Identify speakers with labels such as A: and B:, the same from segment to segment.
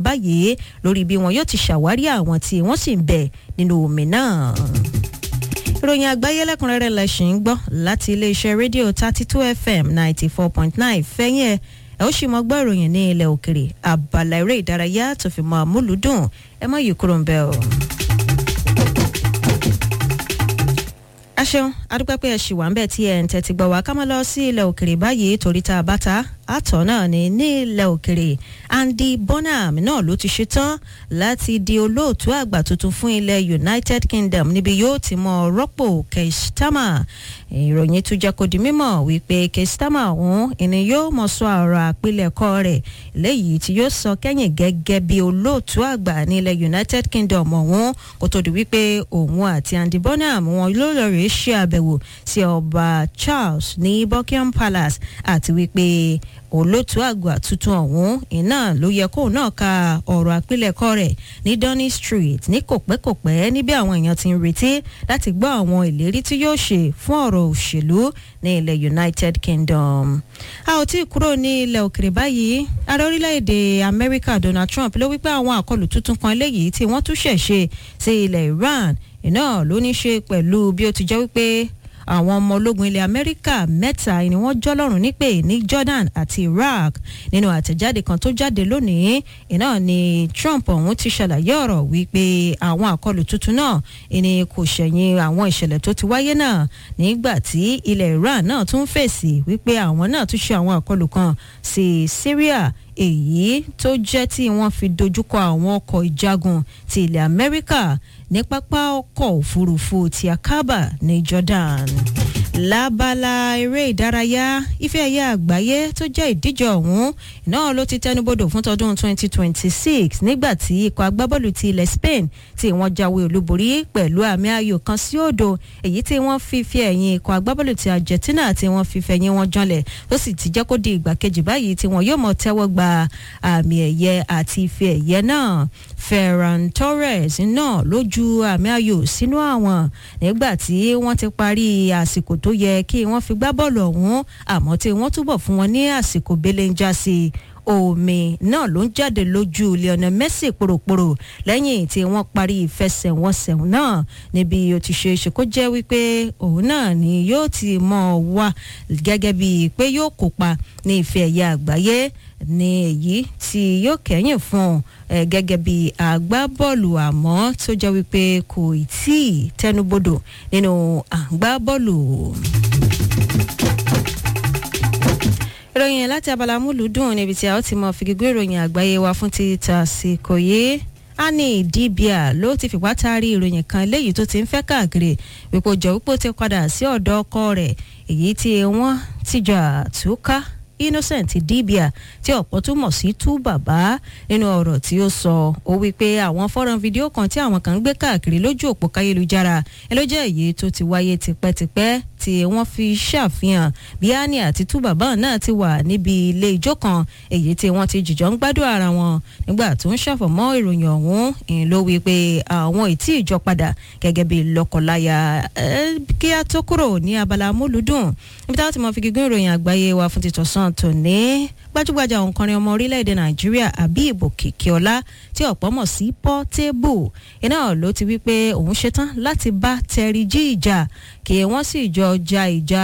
A: báyìí lórí bí wọn yóò ti ṣàwárí àwọn tí wọ́n sì ń bẹ nínú omi náà ìròyìn àgbáyé lẹ́kùnrẹ́rẹ́ lẹ́sìn ń gbọ́ láti iléeṣẹ́ rédíò thirty two fm ninety four point nine fẹ́yìn ẹ̀ ẹ ó sì mọ gbọ́ ìròyìn ní ilẹ̀ òkèrè àbàlà eré ìdárayá tó fi mọ àmúlùdùn ẹ mọ yìí kúrò ń bẹ o. a ṣeun adúpẹ́ pé ẹ ṣì wà ń bẹ̀ tí ẹ̀ ń tẹ́tí gbọ́ wá ká máa lọ sí ilẹ̀ òkèrè báyìí torí tá a bá ta àtọ̀ náà ní ní ilẹ̀ òkèrè Andy Bonham náà ló ti ṣetán láti di olóòtú àgbà tuntun fún ilẹ̀ United Kingdom níbi yóò ti mọ rọ́pò Keir Starmer ìròyìn tún jẹ́ kó di mímọ̀ wípé Keir Starmer ọ̀hún ìní yóò mọ̀ sọ ọ̀rọ̀ àpilẹ̀kọ rẹ̀ léyìí tí yóò sọ kẹ́yìn gẹ́gẹ́ bí olóòtú àgbà ní ilẹ̀ United Kingdom ọ̀hún kó tó di wípé òun àti Andy Bonham wọn ló lọ rèé ṣe àbẹ̀wò sí ọba Charles ní Buckingham Palace àti wípé olóòtú àgbà tuntun ọ̀hún iná ló yẹ kóun náà ka ọ̀rọ̀ àpilẹ̀kọ rẹ̀ ní Downing Street ní kòpẹ́kòpẹ́ níbi àwọn èèyàn ti ń retí láti gbọ́ àwọn ìlérí tí yóò ṣe fún ọ̀rọ̀ òṣèlú ní ilẹ̀ United Kingdom. a ò tí ì kúrò ní ilẹ̀ òkèrè báyìí ààrẹ orílẹ̀-èdè Amẹ́ríkà Donald Trump ló wípé àwọn àkọlù tuntun kan eléyìí tí wọ́n tún ṣẹ̀ ṣe sí ilẹ̀ Iran iná ló ní ṣe pẹ̀lú bí ó ti jẹ́ wípé àwọn ọmọ ológun ilẹ̀ amẹ́ríkà mẹ́ta ni wọ́n jọ́lọ́rùn nípè ní jordan àti iraq nínú àtẹ̀jáde kan tó jáde lónìí iná ni trump ọ̀hún ti ṣàlàyé ọ̀rọ̀ wípé àwọn àkọlù tuntun náà ni kò ṣẹ̀yìn àwọn ìṣẹ̀lẹ̀ tó ti wáyé náà nígbà tí ilẹ̀ iran náà tún fèsì wípé àwọn náà tún ṣe àwọn àkọlù kan sí syria èyí tó jẹ́ tí wọ́n fi dojúkọ àwọn ọkọ̀ ìjagun ti ilẹ̀ amẹ́ríkà ní pápá ọkọ̀ òfurufú ti akaba ní jordan lábala eré ìdárayá ife ẹ̀yẹ àgbáyé tó jẹ́ ìdíje ọ̀hún náà ló ti tẹnubodò fún tọdún 2026 nígbà tí ikọ̀ agbábọ́ọ̀lù ti ilẹ̀ Spain tí wọ́n jáwé olúborí pẹ̀lú àmì ayò kan sí òdo èyí tí wọ́n fi fi ẹ̀yìn ikọ̀ agbábọ́ọ̀lù ti Argentina tí wọ́n fi fẹ̀yìn wọn janlẹ̀ tó sì ti jẹ́ kó di ìgbà kejì báyìí tí wọ́n yóò mọ̀ tẹ́wọ́ gba àmì ẹ̀yẹ àti ife ẹ̀yẹ náà Ferran Torres náà ló ju àmì ayò sínú àwọn nígbà tí wọ́n ti parí àsìkò tó yẹ kí wọ́n fi gbá bọ́ọ̀lù ọ̀hún àmọ́ tí wọ́n túbọ̀ fún wọn ní àsìkò belenja sí i omi náà ló ń jáde lójú Lionel Messi pòròpòrò lẹ́yìn tí wọ́n parí ìfẹsẹ̀wọnsẹ̀ náà níbi ó ti ṣe é ṣe kó jẹ́ wípé òun náà ni yóò ti mọ̀ wá gẹ́gẹ́ bíi pé yóò kópa ní ife ẹ̀yẹ àgbáyé ní èyí tí yóò kẹ́yìn fún un gẹ́gẹ́ bí àgbábọ́ọ̀lù àmọ́ tó jẹ́ wípé kò tí ì tẹnubodò nínú àgbábọ́ọ̀lù. ìròyìn láti abala múlùúdùn níbi tí a ó ti mọ fìgígbé ìròyìn àgbáyé wa fún ti tàsíkò yìí Annie Dibia ló ti fìpá taari ìròyìn kan léyìí tó ti ń fẹ́ káàkiri wípé jọ wípé ó ti padà sí ọ̀dọ̀ ọkọ rẹ̀ èyí tí wọ́n ti jà túká Innocent Dibia tí ọ̀pọ̀ tún mọ̀ sí tú bàbá nínú ọ̀rọ̀ tí ó sọ ó wí pé àwọn fọ́nrán fídíò kan tí àwọn kan ń gbé káàkiri lójú òpó káyélujára ẹ ló jẹ́ èyí tó ti wáyé tipẹ́tipẹ́ tí wọ́n fi ṣàfihàn bí Annie àti tú bàbá náà ti wà níbi ilé ijó kan èyí tí wọ́n ti jìjọ ń gbádùn ara wọn nígbà tó ń ṣàfọ̀mọ́ ìròyìn ọ̀hún ìyẹn ló wí pé àwọn ìtí ìjọ padà gẹ́gẹ́ bí lọ́kọ̀láya kí a tó kúrò ní abala múlùdùn níbi táwọn ti mọ fi gígùn ìròyìn àgbáyé wa fún títọ́sán tòní gbajúgbajà òǹkọrin ọmọ orílẹ̀-èdè nàìjíríà Habib Kìkíọlá tí ọ̀pọ̀ mọ̀ sí Portable iná ló ti wí pé òun ṣetán láti bá Terry G ìjà kí wọ́n sì jọ ja ìjà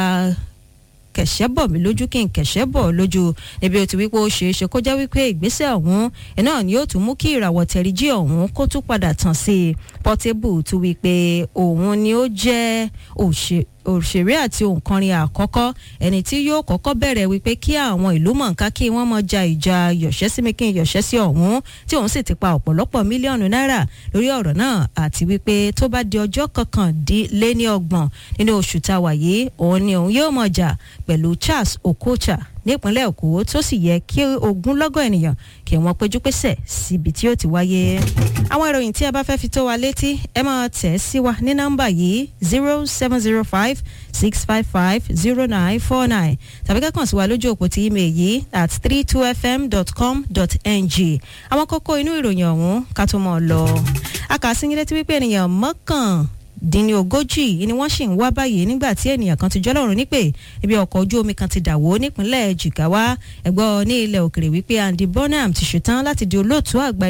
A: kẹ̀ṣẹ́ bọ̀ mí lójú kí n kẹ̀ṣẹ́ bọ̀ lójú níbi ó ti wípé ó ṣeé ṣe kó jẹ́ wípé ìgbésẹ̀ ọ̀hún iná ni yóò tún mú kí ìràwọ̀ Terry G ọ̀hún kó tún padà tàn sí i Portable tún wípé òun ni ó jẹ́ òṣè òṣèré àti òǹkọrin àkọ́kọ́ ẹni tí yóò kọ́kọ́ bẹ̀rẹ̀ wípé kí àwọn ìlú mọ̀ọ́ká kí wọ́n mọ̀ ja ìjà yọ̀ṣẹ́ sí mi kí n yọ̀ṣẹ́ sí ọ̀hún tí òun sì ti pa ọ̀pọ̀lọpọ̀ mílíọ̀nù náírà lórí ọ̀rọ̀ náà àti wípé tó bá di ọjọ́ kọkàndínléní ọgbọ̀n nínú oṣù tá a wà yìí òun ni òun yóò mọ̀ jà pẹ̀lú Charles Okocha nípínlẹ̀ Èkó tó sì yẹ kí ogunlọ́gọ̀ ènìyàn kí wọ́n péjú pésẹ̀ síbi tí ó ti wáyé. àwọn ìròyìn tí ẹ bá fẹ́ fi tó wa létí ẹ máa tẹ̀ sí wa ní nọ́mbà yìí zero seven zero five six five five zero nine four nine tàbí kẹ́kàn sí wa lójú òpó tí email yìí at three two fm dot com dot ng àwọn kókó inú ìròyìn ọ̀hún ká tó mọ̀ ọ́ lọ. a kà sí yín létí wípé ènìyàn mọ́kàn dín ní ogójì ni wọ́n sì ń wá báyìí nígbà tí ènìyàn kan ti jọ́lọ́run nípè ibi ọkọ̀ ojú omi kan ti dàwó nípínlẹ̀ Jigawa ẹ̀gbọ́n ní ilẹ̀ òkèrè wípé Andy Bonham ti ṣetán láti di olóòtú àgbà